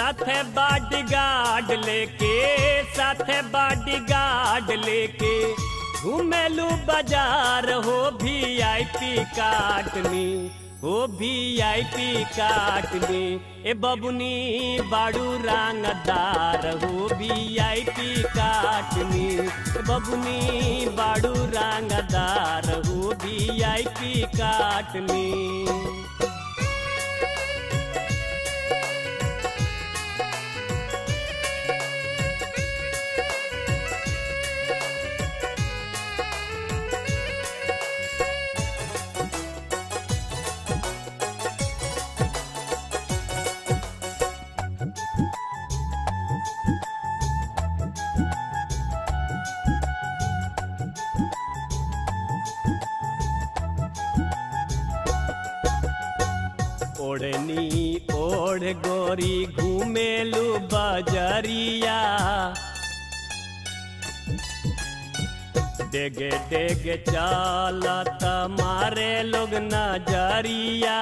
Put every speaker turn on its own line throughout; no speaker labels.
साथे बॉडीगार्ड लेके साथे बॉडीगार्ड लेके घूमेलू बाजार हो भी आई पी काटनी हो भी आई पी काटनी ए बबुनी बाड़ू रंगदार हो भी आई पी काटनी ए बबुनी बाड़ू रंगदार हो भी आई पी काटनी ओढ़नी ओढ़ गोरी घूमेलू बजरिया डेगे डेगे चालत मारे लोग नजरिया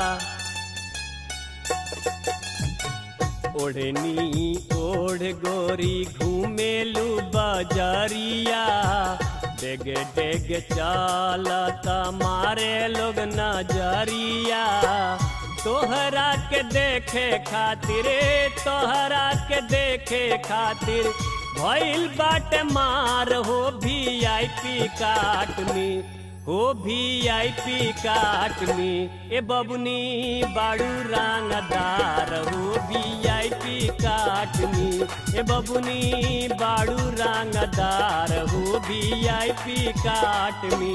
ओढ़नी ओढ़ गोरी घूमेलू बजरिया डेग डेग चालत मारे लोग नजरिया तोहरा के देखे खातिर तोहरा के देखे खातिर भइल बाटे मार हो भी आई पी काटनी हो भी आई पी काटनी ए बबुनी बाड़ू रंगदार हो भी आई पी काटनी ए बबुनी बाड़ू रंगदार हो भी आई पी काटनी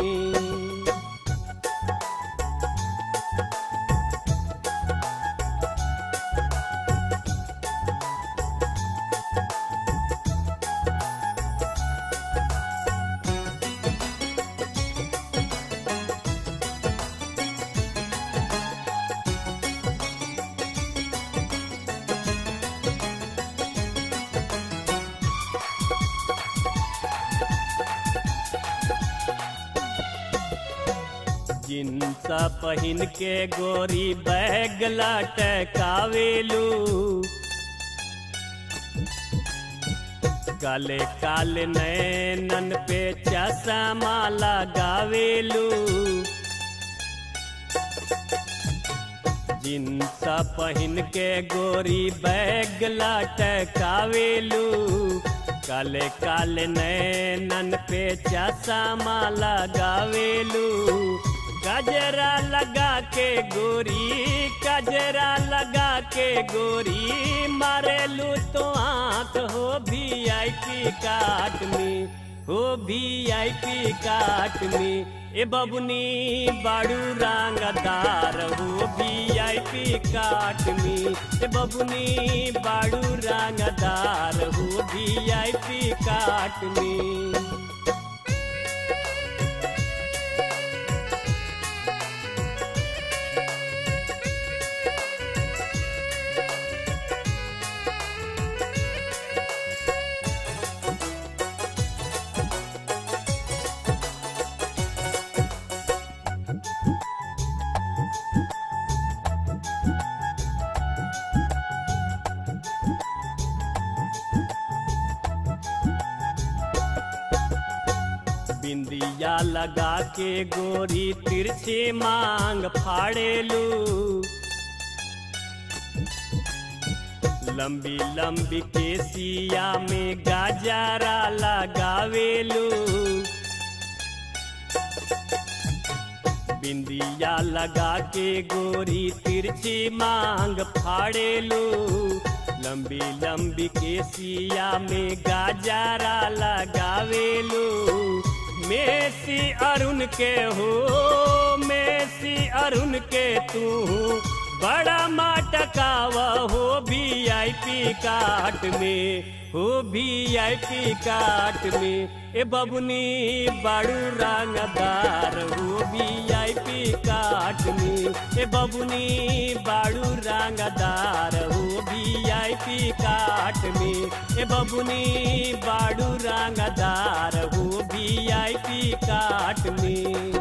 जिन्स पहिन के गोरी बैग लटकावेलू काले काले नैनन पे चश्मा लगावेलू जिन्स पहिन के गोरी बैग लटकावेलू काले काले नैनन पे चश्मा लगावेलू गजरा लगा के गोरी गजरा लगा के गोरी मारेलू तो आंख हो भी आई पी काटनी हो भी आई पी काटनी ए बबुनी बाड़ू रंगदार हो भी आई पी काटनी ए बबुनी बाड़ू रंगदार हो भी आई पी काटनी बिंदिया लगा के गोरी तिरछे मांग फाड़ेलू लंबी लंबी केसिया में गाजरा लगावेलू बिंदिया लगा के गोरी तिरछी मांग फाड़ेलू लंबी लंबी केसिया में गाजरा लगावेलू मेसी अरुण के हो मेसी अरुण के तू बड़ा माटकावा हो भी आई पी काट में हो भी आई पी काट में ए बबुनी बाड़ू रंगदार हो भी आई पी काट में ए बबुनी बाड़ू रंगदार हो भी आई पी काट में ए बबुनी बाड़ू रंगदार हो भी आई पी काट में